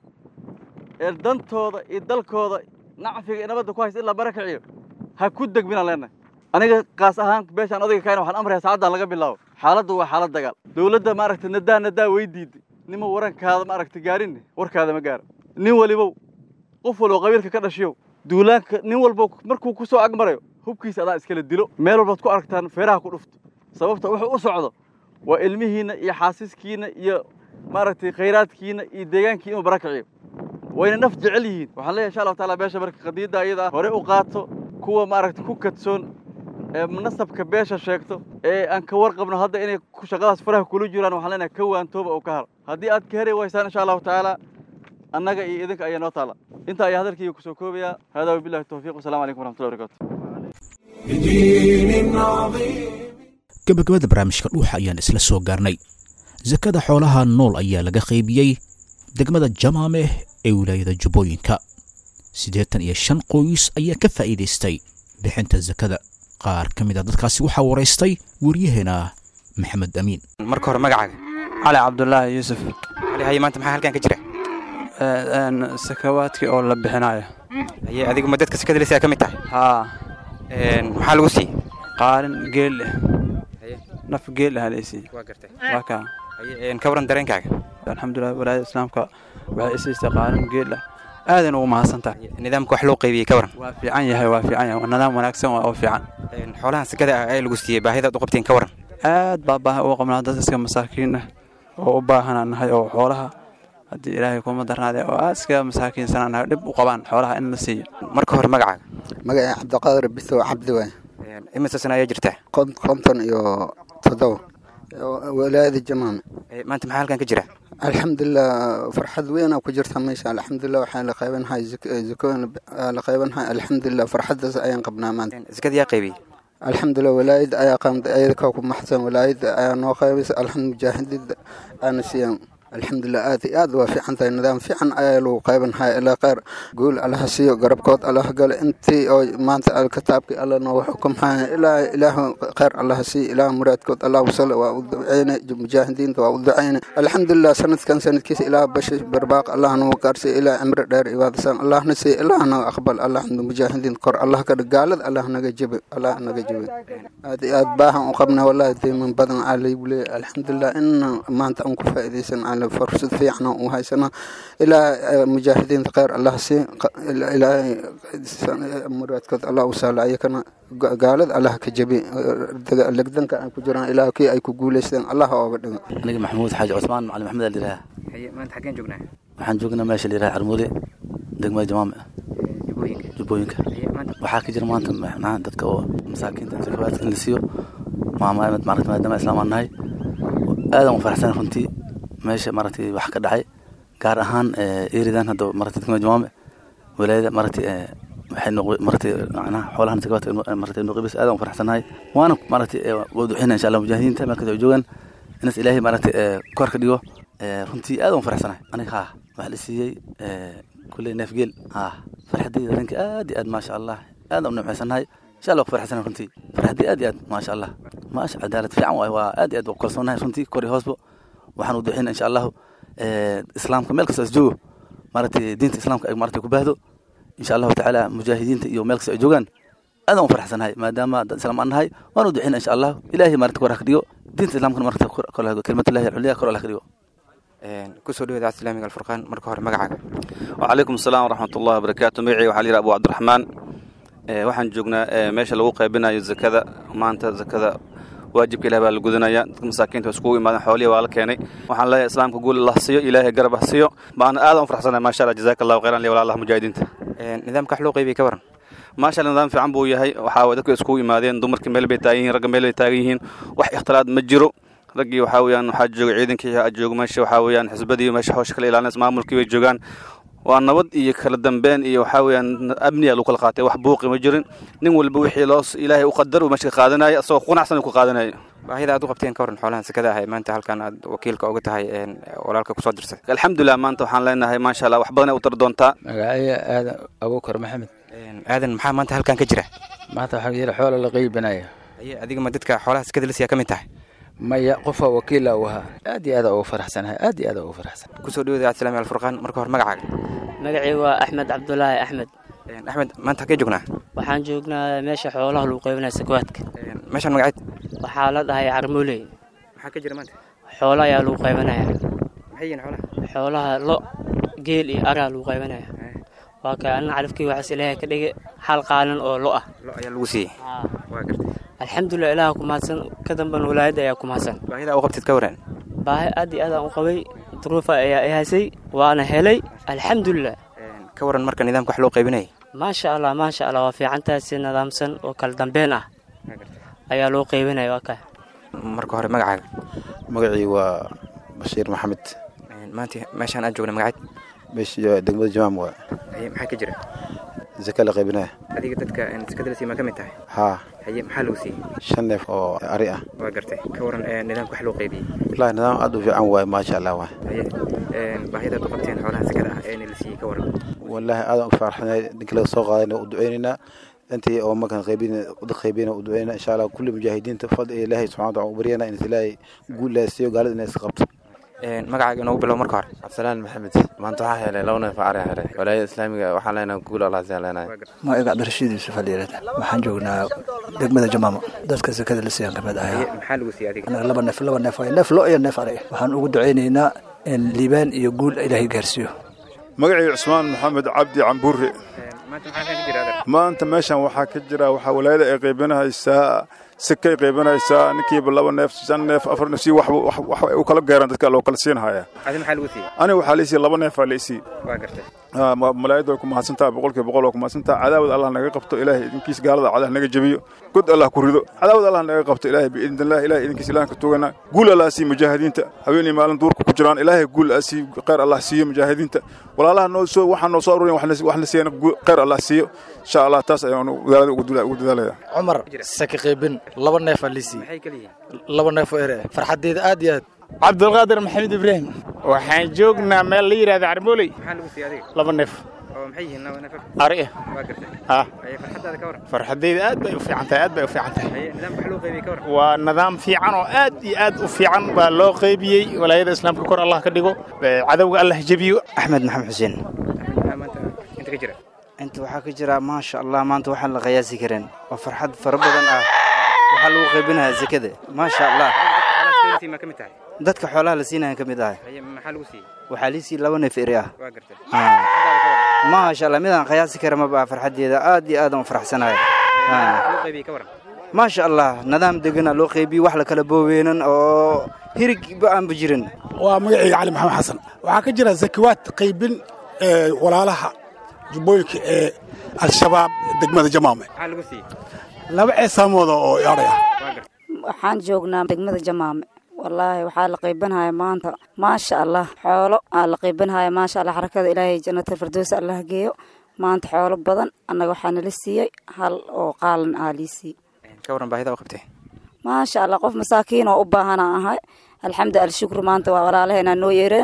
ee dantooda iyo dalkooda nacfiga iyo nabadda ku haysta in la barakaciyo ha ku degminaan leenahay aniga kaas ahaan beeshaan odayga kaayna waxaan amraya saacaddan laga bilaabo xaaladdu waa xaalad dagaal dowladda maaragtay nadaa nadaa way diiday nima warankaada maaragtay gaarinne warkaada ma gaara nin walibow qof walbo qabiilka ka dhashiyow duulaanka nin walbo markuu ku soo agmarayo hubkiisa adaa iskala dilo meel walbaad ku aragtaan feeraha ku dhufto sababta wuxuu u socdo waa ilmihiinna iyo xaasiskiinna iyo maaragtay khayraadkiinna iyo deegaankii inuu barakiciyo wayna naf jecel yihiin waxaan leeyahay insha allahu taala beesha marka qadiidda ayada ah hore u qaato kuwa maaragtay ku kadsoon ee nasabka beesha sheegto ee aan ka warqabno hadda inay shaqadaas faraha kula jiraan waxaan leenahay ka waantooba oo ka har haddii aad ka heri waysaan insha allahu tacaala annaga iyo idinka ayaa noo taala inta ayaa hadalkayga kusoo koobayaa haadaa wabillahi tawfiiq wasalaamu calaykum waraxmatullahi wabarakatu gabagabada barnaamijka dhuuxa ayaan isla soo gaarnay sakada xoolaha nool ayaa laga qaybiyey degmada jamaameh ee wilaayada jubbooyinka siddeetan iyo shan qoys ayaa ka faa'iidaystay bixinta sakada qaar ka mid a dadkaasi waxaa waraystay waryaheena maxamed amiin marka hore magacaaga cali cabdulaahi yuusuf cali haye maanta maxaa halkan ka jira sakawaadkii oo la bixinayo haye adigu ma dadka sakada lisa ka mid tahay haa maxaa lagu siiyey qaalin geel leh naf geel ah laysiiye waa gartay waa kaa haye ka waran dareenkaaga alxamdulilah walaayada islaamka waxay isiistay qaalin geel ah aadan ugu mahadsantahay nidaamka wax loo qaybiyey ka waran waa fiican yahay waa fiican yahay nidaam wanaagsan waa oo fiican xoolahan sakada ah ee lagu siiyey baahidaad u qabteen ka waran aad baa baahi uga qabnaa dad iska masaakiin ah oo u baahanaa nahay oo xoolaha haddii ilaahay kuma darnaadee oo aad iska masaakiinsanaa nahay dhib u qabaan xoolaha in la siiyo marka hore magacaaga magacii cabdiqaadir bisow cabdi waay imise sana ayaa jirtaa konton iyo toddoba walaayada jamaame maanta maxaa halkan ka jira alxamdulilah farxad weynaa ku jirta meesha alxamdulilah waxaa la qaybanhay zakooyin la qaybanhay alxamdulilah farxaddaas ayaan qabnaa maanta zakada yaa qaybiyey alxamdulilah walaayada ayaa qaamday ayada ka ku maxsan walaayada ayaa noo qaybaysa alxamdu mujaahidida aana siiyaan alxamdulilah aad iyo aad waa fiican tahay nidaam fiican ayaa lagu qaybanhaya ilaa kheyr guul allaha siiyo garabkood allaha gale intii oo maanta kitaabkii alla noogu xukumhaya ilaa ilaahu kheyr allaha siiyo ilaah muraadkood allah wasale waa u duceyne mujaahidiinta waa u duceyne alxamdulilah sanadkan sanadkiisa ilaah bashi barbaaq allah nagu gaarsiiyo ilaa cimri dheer ibaadasan allahna siiyo ilaah naga aqbal allah mujaahidiin kor allah ka dhig gaalada allah naga jebi allah naga jebi aad iyo aad baahan u qabna wallahi deyman badan aa laygu leeyahy alxamdulilah in maanta aan ku faa'iidaysan fursad fiican u haysana ilaa mujaahidiinta kheyr allah sii ilaahay muraadkood allah u sahla ayakana gaalada allah ka jebi legdanka ay ku jiraan ilaa kii ay ku guuleysteen allah ooga dhigo aniga maxamuud xaaji cusmaan macalin maxamed aa layidhaha maanta xaggeen joognaa waxaan joognaa meesha layidhaha carmuude degmada jamaame jubbooyinka jubbooyinka waxaa ka jira maanta macnaha dadka oo masaakiinta sakawaadka in la siiyo maama maarata maadaama islaamaan nahay aadan u faraxsan runtii meesha maaragtay wax ka dhacay gaar ahaan eridan hadda maaragtay degmada jamaame walaayada maaragtay waxay noq maaragtay macnaha xoolahan sakawaadka maaragtay nuqibis aadan u faraxsanahay waana maaragtay waa duxina insha allah mujaahidiinta meel kasta ay joogaan inas ilaahay maaragtay kor ka dhigo runtii aadan u faraxsanahay aniga haa waxaa la siiyey kulley neef geel ah farxadayda habeenkii aad iyo aad maasha allah aad u nimcaysanahay insha allah ku farxsanahay runtii farxadii aad iyo aad maasha allah maasha cadaalad fiican waay waa aad iyo aad ku kalsoonahay runtii kor iyo hoosba waxaan u duxina insha allahu islaamka meel kasta is joogo maaragtay diinta islaamka ay maaragtay ku baahdo insha allahu tacaala mujaahidiinta iyo meel kasta ay joogaan aadaan u farxsanahay maadaama dad islaam aan nahay waan u duxina insha allahu ilaahay maaragtay kor ha ka dhigo diinta islaamkana maaragtay kor ha kelimatullahi alculya kor ha ka dhigo kusoo dhawaada islaamiga alfurqaan marka hore magacaaga wacalaykum asalaam waraxmatullahi wabarakaatu magacii waxaa layidhaha abu cabdiraxmaan waxaan joognaa meesha lagu qaybinayo zakada maanta zakada waajibka ilahi baa la gudanaya dadka masaakiinta waa iskugu imaadeen xoolihi waa la keenay waxaan leeyahay islaamka guul allah siiyo ilaahay garab ha siiyo baana aadan u farxsanahay maasha allah jazaaka allahu khayran liya walaalaha mujaahidiinta nidaamka wax loo qaybiyay ka waran maasha allah nidaam fiican buu yahay waxaa waye dadku iskugu imaadeen dumarkii meel bay taagan yihiin ragga meel bay taagan yihiin wax ikhtilaad ma jiro raggii waxaa weeyaan waxaa jooga ciidankii jooga meesha waxaa weeyaan xisbadii meesha hawsha kala ilaalinaysa maamulkii bay joogaan waa nabad iyo kala dambeyn iyo waxaa weeyaan amniya lagu kala qaatay wax buuqi ma jirin nin walba wixii loo ilaahay u qadar uu meesha ka qaadanaya asagoo qanacsan uu ka qaadanayo baahida aad u qabteen ka waran xoolahan sakada ah ee maanta halkan aad wakiilka uga tahay walaalka kusoo dirsay alxamdulilah maanta waxaan leenahay maasha allah wax badan ay u tari doontaa magacaya aadan abuukar maxamed aadan maxaa maanta halkan ka jira maanta waxaa jira xoola la qeybinayo aye adiga ma dadka xoolaha sakada la siiyaa ka mid tahay maya qofa wakiila u ahaa aad iyo aad ugu faraxsanahay aad iyo aad ugu faraxsan kusoo dhawaada islaami alfurqaan marka hore magacaaga magacii waa axmed cabdulaahi axmed axmed maanta halkee joognaa waxaan joognaa meesha xoolaha lagu qaybinaya sakwaadka meeshaan magaceed waxaa la dhahay carmooley maxaa ka jira maanta xoolo ayaa lagu qaybanaya maxay yihiin xoolaha xoolaha lo geel iyo araa lagu qaybanaya waa ka anna calafkii waxaas ilaahay ka dhigay hal qaalan oo lo ah lo ayaa lagu siiyey waa gartay alxamdulilah ilaaha ku mahadsan ka dambana walaayadda ayaa ku mahadsan baahida u qabtid ka waran baahi aad iyo aad aan u qabay duruufa ayaa i haysay waana helay alxamdulilah ka waran marka nidaamka wax loo qaybinayay maasha allah maasha allah waa fiicantahay si nidaamsan oo kala dambeyn ah ayaa loo qaybinaya waa ka marka hore magacaaga magacii waa bashiir maxamed maanta meeshaan aad joogna magaceed meesha degmada jamaam waa haye maxaa ka jira zaka la qaybinaya adiga dadka sakada la siiy maa ka mid tahay haa haye maxaa lagu siiyey shan neef oo ari ah waa gartay ka waran nidaamka wax loo qaybiyey wallahi nidaam aad u fiican waaye maasha allah waay haye baahidaad u qabteen xoolahan sakada ah ee la siiyey ka waran wallahi aadan u farxanay ninka laga soo qaadayna u duceynaynaa intii oo markaan qaybin dad qaybina u duceynaa insha allah kulli mujaahidiinta fadl ilaahay subxana wa taala u baryana in ilaahay guul laasiiyo gaalada inay iska qabto magacaaga inoogu bilow marka hore cabdisalaan maxamed maanta waxaa helay laba neef ari helay walaayada islaamiga waxaan leenahay guul allah siyaa leenahay magaca cabdirashiid yuusuf aliirada waxaan joognaa degmada jamaamo dadka sakada la siiyaan kamid ahay maxaa lagu siiyey adiga anaga laba neef laba neef neef lo iyo neef ari waxaan ugu duceynaynaa in liibaan iyo guul ilaahay gaarsiiyo magacii cusmaan maxamed cabdi cambuure maanta meeshan waxaa ka jira waxaa walaayada ay qaybinahaysaa sikay qaybinaysaa ninkiiba laba neef shan neef afar neef si wax wax ay u kala gaaraan dadka loo kala siinhaya adi maxaa lagu siiyey aniga waxaa liisii laba neefaa liisii waa gartay malaayada way ku mahadsantaha boqolkiiba boqol waa ku mahadsantaha cadaawad allah naga qabto ilaahay idinkiis gaalada cadah naga jebiyo god allah ku rido cadaawad allah naga qabto ilaahay biidnillah ilahay idinkiis ilahan ka tugana guul allah sii mujaahidiinta haweenii maalin duurka ku jiraan ilaahay guul sii khayr allah siiyo mujaahidiinta walaalaha noo soo waxaa noo soo aruurin waxna siiyana khayr allah siiyo insha allah taas ayaan wadaalada ugu dadaalaya cumar saki qaybin laba neefaa liisii laba neef oo ere farxadeeda aad iyo aad cabdulqaadir maxamed ibraahim waxaan joognaa meel la yidhahda carmooley maxaa lagu siiyey adiga laba neef oo maxay yihiin laba neef ari ah waa gartay ah haye farxadaada ka waran farxadeyda aad bay u fiican tahay aad bay u fiican tahay haye nidaamka wax loo qaybiyey ka waran waa nidaam fiican oo aad iyo aad u fiican baa loo qaybiyey walaayada islaamka kor allah ka dhigo cadowga allah jebiyo axmed maxamed xuseen maxaa maanta inta ka jira inta waxaa ka jira maasha allah maanta waxaan la qiyaasi karin waa farxad fara badan ah waxaa lagu qaybinayaa zakada maasha allah maa ka mid tahay dadka xoolaha la siinaya ka mid ahay haye maxaa lagu siiyey waxaa liisii laba neef eri ah waa gartay maasha allah midaan qiyaasi kara ma baa farxadeeda aad iyo aad aan u faraxsanahay loo qaybiyey ka waran maasha allah nidaam degana loo qaybiyey wax la kala booweynan oo hirigba aanba jirin waa magacayga cali maxamed xasan waxaa ka jira zakiwaad qaybin walaalaha jubbooyinka ee al-shabaab degmada jamaame maxaa lagu siiyey laba ceesaamooda oo yaadhay ah waxaan joognaa degmada jamaame wallaahi waxaa la qaybanhaya maanta maasha allah xoolo aa la qaybanhaya maasha allah xarakada ilaahay jannatal firdows allah geeyo maanta xoolo badan annaga waxaa nala siiyey hal oo qaalan aa lii siiyey ka waran baahida u qabtay maasha allah qof masaakiin oo u baahanaa ahay alxamdu alshukru maanta waa walaalaheenaa noo yeereen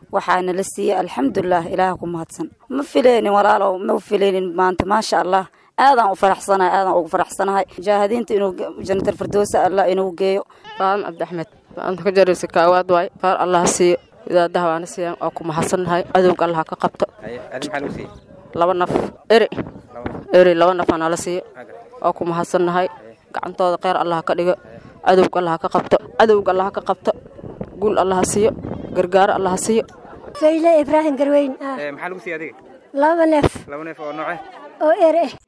waxaana la siiyey alxamdulilah ilaah ku mahadsan ma fileynin walaalow ma fileynin maanta maasha allah aadaan u faraxsanahay aadaan ugu faraxsanahay mujaahidiinta inuu jannatal firdowsa allah inuu geeyo baadan cabdixmed maanta ka jaraysa kaawaad waay baar allah siiyo idaadaha waana siiyaan waa ku mahadsannahay cadowga allah ka qabto laba naf eri eri laba naf anala siiyo waa ku mahadsannahay gacantooda kheyr allah ka dhigo cadowga allah ka qabto cadowga allah ka qabto guul allah siiyo gargaaro allah siiyo fayle ibraahim garweyn maxaa lagu siiyey adiga laba neef laba neef oo nooce oo ere ah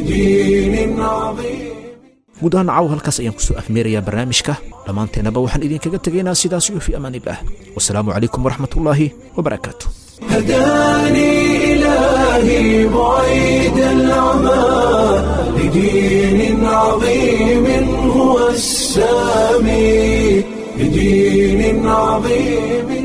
guud ahaan caaw halkaas ayaan kusoo afmeerayaa barnaamijka dhammaanteennaba waxaan idinkaga tegaynaa sidaas iyo fi amaan illah wasalaamu calaykum waraxmatullaahi wabarakaatu هداني إلهي بعيد العمى لدين عظيم هو السامي لدين عظيم